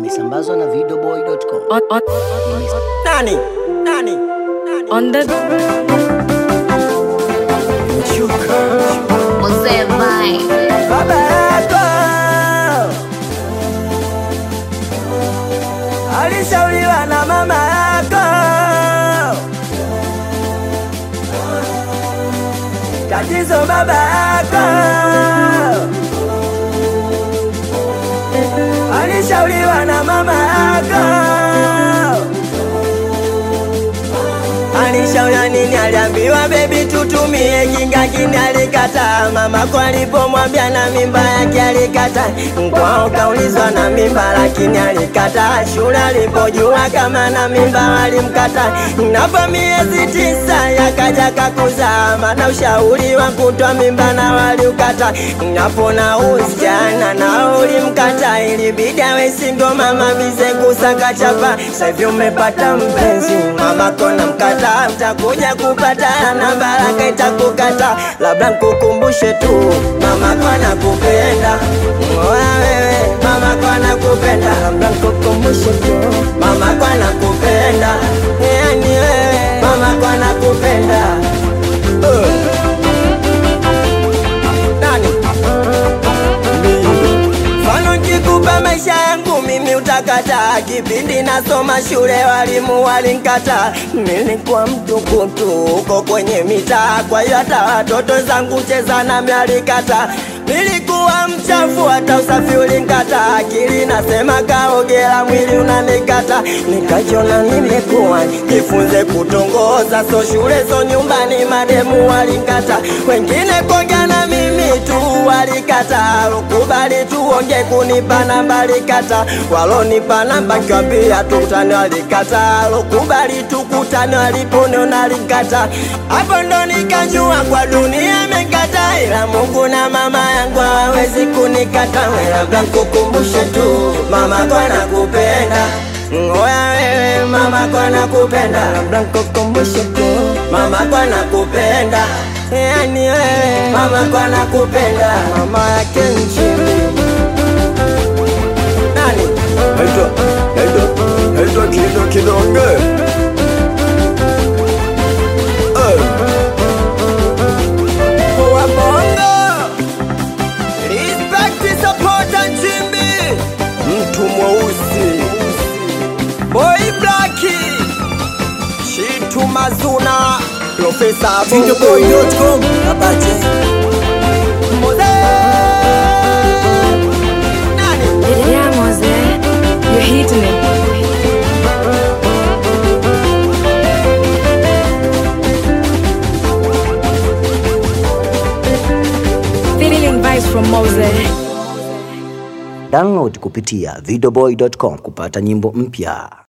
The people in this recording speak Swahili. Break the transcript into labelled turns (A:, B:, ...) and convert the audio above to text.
A: Ikisambazwa na videoboy.com.
B: on, on,
C: Nani? Nani?
B: on the
D: Mzee Vibe.
C: Baba yako alishauriwa na mama yako, tatizo baba yako alishauriwa na mama yako Alishauri nini? Aliambiwa bebi, tutumie kinga, kini alikataa. Mama kwa alipomwambia na mimba yake alikataa. Kwao kaulizwa na mimba, lakini alikataa. Shule alipojua kama na mimba walimkataa. Napo miezi tisa yakaja kakuzaa, maana ushauri wa kutoa mimba na waliukata. Napo na usichana na ulimkata, ilibidi awe singo mama bize kusaka chapa. Sasa hivi umepata mpenzi, mama kona mkata, utakuja kupata na baraka itakukata. Labda nkukumbushe tu, mama kona kupenda Oya wewe, mama kona kupenda, labda nkukumbushe tu, mama kona kupenda, yani wewe, mama kona kupenda uh. Nani? Mfano nkikupa maisha yangu mimi utakataa. Kipindi nasoma shule walimu walinkata, nilikuwa mtukutu huko kwenye mitaa, kwa hiyo hata watoto zangu cheza nami alikata. Nilikuwa mchafu hata usafi ulinkata, akili nasema kaogela, mwili unanikata. Nikajiona nimekuwa jifunze kutongoza, so shule so nyumbani, mademu walinkata, wengine kuongea na mimi tu walikata, ukubali tuonge kunipa namba alikata, walonipa namba nkiwambia tukutane walikata, ukubali tukutane waliponiona alikata, hapo ndo nikajua kwa dunia imekata, ila Mungu na mama yangu hawawezi kunikata, labda nkukumbushe tu mama kwa nakupenda Ngoya wewe mama kwa nakupenda, labda nkukumbushe tu mama kwa nakupenda Yani wewe mama kwa nakupenda, mama yake nchini nani?
E: Naitwa naitwa naitwa Kido Kidonge. Eh,
C: Wa bongo respect support nchimbi,
E: mtu mweusi
C: boy black, Shitu Mazuna, Profesa Bongo,
E: Videoboy.com Abache
C: Mose nani?
B: yeah, Mose, you're hitting it. Feeling vibes from Mose.
A: Download kupitia videoboy.com kupata nyimbo mpya.